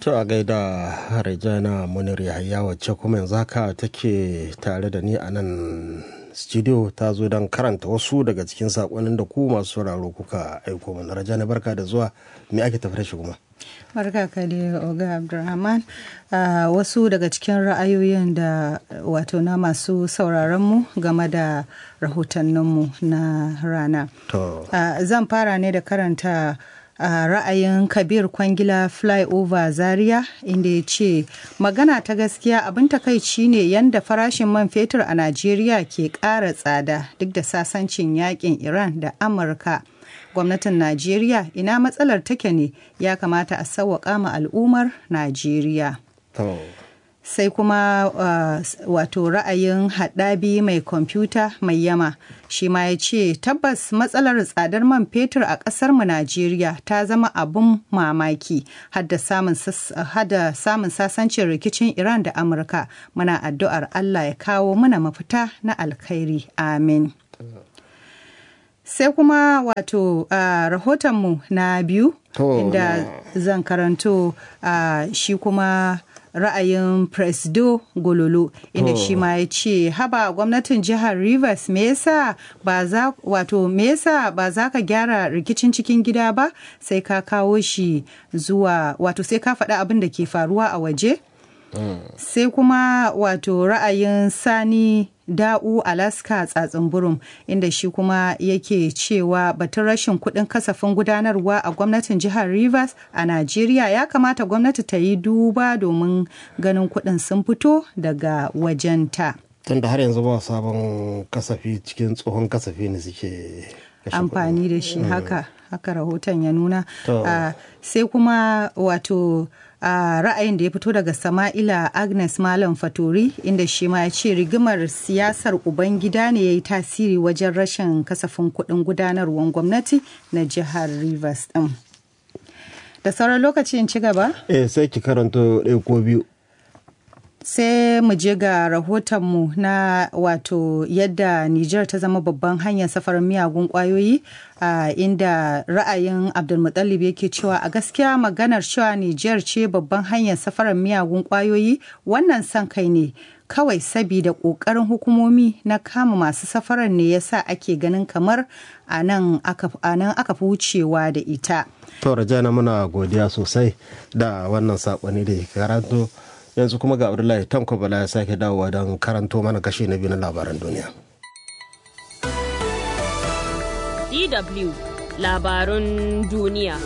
To a gaida Rejana Munir Yahaya wacce kuma yanzu haka take tare da ni a nan studio ta zo don karanta wasu daga cikin saƙonin da ku masu sauraro kuka aiko mana. Rajana barka da zuwa me ake tafi da shi kuma? Barka ka dai Oga Abdulrahman. Uh, wasu daga cikin ra'ayoyin da wato na masu sauraronmu game da rahotanninmu na rana. To. Uh, zan fara ne da karanta a ra'ayin kabir kwangila flyover zaria inda ya ce magana ta gaskiya abin takaici ne yadda farashin man fetur a najeriya ke ƙara tsada duk da sasancin yakin iran da amurka gwamnatin najeriya ina matsalar take ne ya kamata a sauwaƙa ma al'ummar najeriya To. sai kuma uh, wato ra'ayin haɗabi mai kwamfuta mai yama shi ma ya ce tabbas matsalar tsadar man fetur a ƙasarmu najeriya ta zama abun mamaki hada samun sasancin rikicin iran da amurka muna addu'ar allah ya kawo mana mafita na alkhairi amin sai kuma wato uh, rahotonmu na biyu To, inda zan karanto uh, shi kuma ra'ayin presdo gololo inda To. shi ma ya ce haba gwamnatin jihar rivers me yasa ba za wato me yasa ba za ka gyara rikicin cikin gida ba sai ka kawo shi zuwa wato sai ka faɗi abin da ke faruwa a waje sai kuma wato ra'ayin sani da'u alaska tsatsin burum inda shi kuma yake cewa batun rashin kuɗin kasafin gudanarwa a gwamnatin jihar rivers a najeriya ya kamata gwamnati ta yi duba domin ganin kuɗin sun fito daga wajenta Tunda har yanzu ba sabon kasafi cikin tsohon kasafi ne suke kashe amfani da shi haka haka rahoton ya nuna To. Ah, sai kuma wato a ra'ayin da ya fito daga sama'ila agnes malam fatori inda shi ma ya ce rigimar siyasar ubangida ne ya yi tasiri wajen rashin kasafin kuɗin gudanarwar gwamnati na jihar rivers ɗin da sauran lokaci in ci gaba Eh sai ki karanto ɗaya ko biyu. sai mu je ga rahotonmu na wato yadda Nijar ta zama babban hanyar safarin miyagun kwayoyi a inda ra'ayin Abdulmutallib yake cewa a gaskiya maganar cewa Nijar ce babban hanyar safarin miyagun kwayoyi wannan son kai ne kawai sabida ƙoƙarin hukumomi na kama masu safarar ne yasa ake ganin kamar a nan aka a nan aka fi wucewa da ita. To Rajana muna godiya sosai da wannan saƙoni da ke karanto. Yanzu kuma ga Abdullahi Tanko Bala ya sake dawowa don karanto mana kashi na biyu na labaran duniya. DW labarun duniya.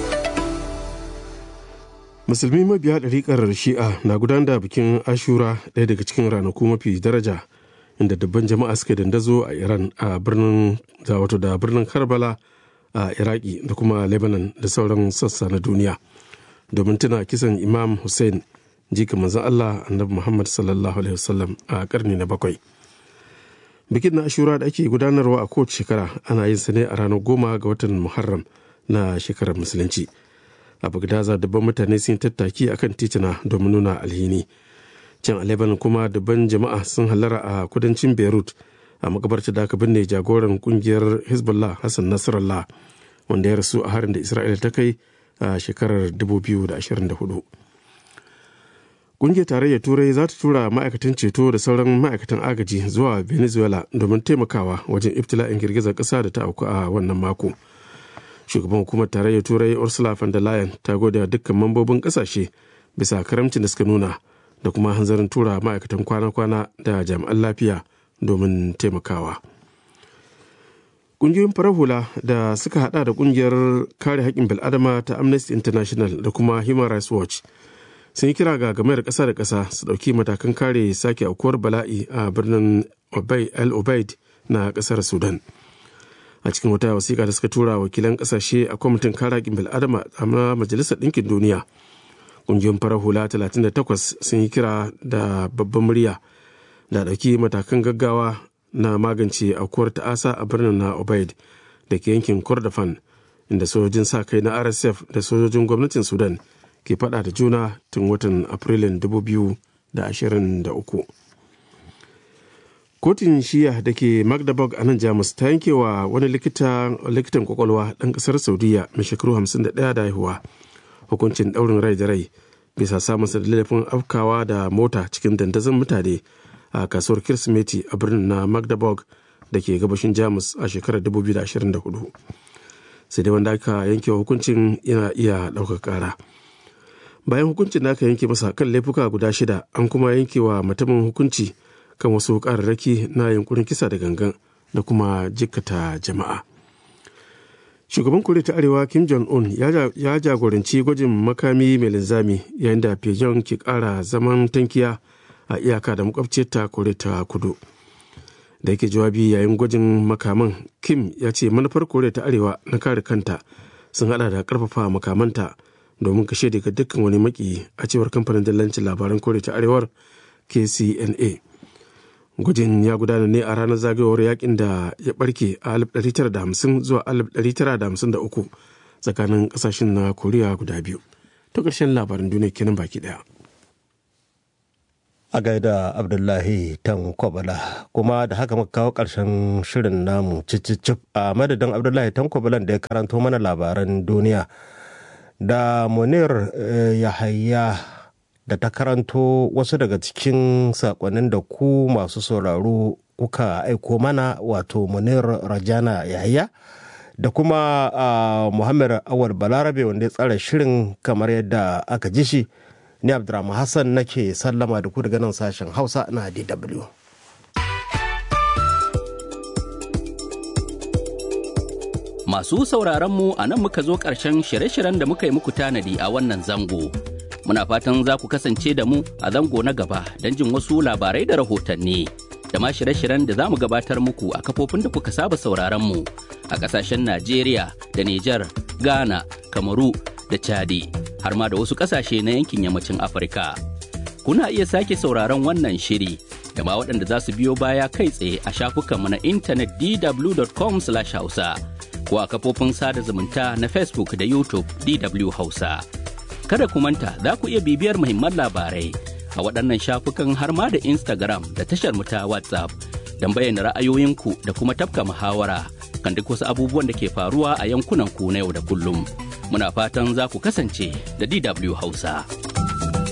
musulmi mabiya ɗariƙar shi'a na gudanar da bikin ashura ɗaya daga cikin ranaku mafi daraja inda dubban jama'a suka dandazo a iran a birnin da wato da birnin karbala a iraki da kuma lebanon da sauran sassa na duniya domin tuna kisan imam hussein jika manzon allah annabi muhammad sallallahu alaihi wasallam a karni na bakwai bikin na ashura da ake gudanarwa a kowace shekara ana yin sa ne a ranar goma ga watan muharram na shekarar musulunci a bagdaza dubban mutane sun yi tattaki akan titina domin nuna alhini can a lebanon kuma dubban jama'a sun hallara a kudancin beirut a makabarta da aka binne jagoran kungiyar hezbollah hassan nasrallah wanda ya rasu a harin da isra'ila ta kai a shekarar 2024 Ƙungiyar tarayyar Turai za ta tura ma'aikatan ceto da sauran ma'aikatan agaji zuwa Venezuela domin taimakawa wajen ibtila'in girgizar ƙasa da ta auku a wannan mako. Shugaban hukumar tarayyar Turai Ursula von der Leyen ta gode dukkan mambobin ƙasashe bisa karamcin da suka nuna da kuma hanzarin tura ma'aikatan kwana-kwana da jami'an lafiya domin taimakawa. Ƙungiyoyin farar hula da suka hada da ƙungiyar kare haƙƙin bil'adama ta Amnesty International da kuma Human Rights Watch sun yi kira ga gamayar ƙasa da ƙasa su ɗauki matakan kare sake aukuwar bala'i a birnin el obeid na ƙasar sudan a cikin wata wasiƙa da suka tura wakilan ƙasashe a kwamitin kare haƙƙin bil'adama a majalisar ɗinkin duniya ƙungiyoyin farar hula 38 sun yi kira da babban murya da ɗauki matakan gaggawa na magance aukuwar ta'asa a birnin na obeid da ke yankin kordofan inda sojojin sa kai na rsf da sojojin gwamnatin sudan ke fada da juna tun watan afrilun 2023 kotun shiya da ke magdeburg a nan jamus ta yanke wa wani likitan kwakwalwa ɗan ƙasar saudiya mai shekaru 51 da haihuwa hukuncin ɗaurin rai da rai bisa samunsa da laifin afkawa da mota cikin dandazon mutane a kasuwar kirsimeti a birnin na magdeburg da ke gabashin jamus a shekarar 2024 sai dai wanda aka yanke hukuncin yana iya ɗaukar ƙara bayan hukuncin da aka yanke masa kan laifuka guda shida an kuma yanke wa mutumin hukunci kan wasu ƙararraki na yunkurin kisa da gangan da kuma jikkata jama'a shugaban koriya ta arewa kim jong-un ya jagoranci gwajin makami mai linzami yayin da pyongyang ke kara zaman tankiya a iyaka da makwabciyarta koriya ta kudu da yake jawabi yayin gwajin makaman kim ya ce manufar koriya ta arewa na kare kanta sun hada da karfafa makamanta domin kashe daga dukkan wani maki a cewar kamfanin dillancin labaran koriya ta arewar kcna gwajin ya gudana ne a ranar zagayowar yakin da ya barke a 1950 zuwa 1953 tsakanin kasashen na koriya guda biyu ta ƙarshen labarin duniya kenan baki daya a gaida abdullahi tan kwabala kuma da haka muka kawo ƙarshen shirin namu cicicip a madadin abdullahi tan kwabalan da ya karanto mana labaran duniya da munir yahaya da ta karanto wasu daga cikin sakonnin da ku masu sauraro kuka aiko mana wato munir rajana yahaya da kuma uh, muhammad awal balarabe wanda ya tsara shirin kamar yadda aka ji shi ni abdurrahman hassan nake sallama da ku daga nan sashen hausa na dw Masu sauraron mu a nan muka zo ƙarshen shirye-shiryen da muka yi muku tanadi a wannan zango. Muna fatan za ku kasance da mu a zango na gaba don jin wasu labarai da rahotanni. Da ma shirye-shiryen da za mu gabatar muku a kafofin da kuka saba sauraron mu a ƙasashen Najeriya da Nijar, Ghana, Kamaru da Chadi, har ma da wasu ƙasashe na yankin yammacin Afirka. Kuna iya sake sauraron wannan shiri da ma waɗanda za su biyo baya kai tsaye a shafukanmu na intanet dw.com/hausa. ko a kafofin sada zumunta na Facebook da YouTube DW Hausa. Kada ku manta za ku iya bibiyar muhimman labarai a waɗannan shafukan har ma da Instagram da tashar mu ta WhatsApp don bayyana ra'ayoyinku da kuma tafka muhawara kan duk wasu abubuwan da ke faruwa a yankunan ku na yau da kullum. Muna fatan za ku kasance da DW Hausa.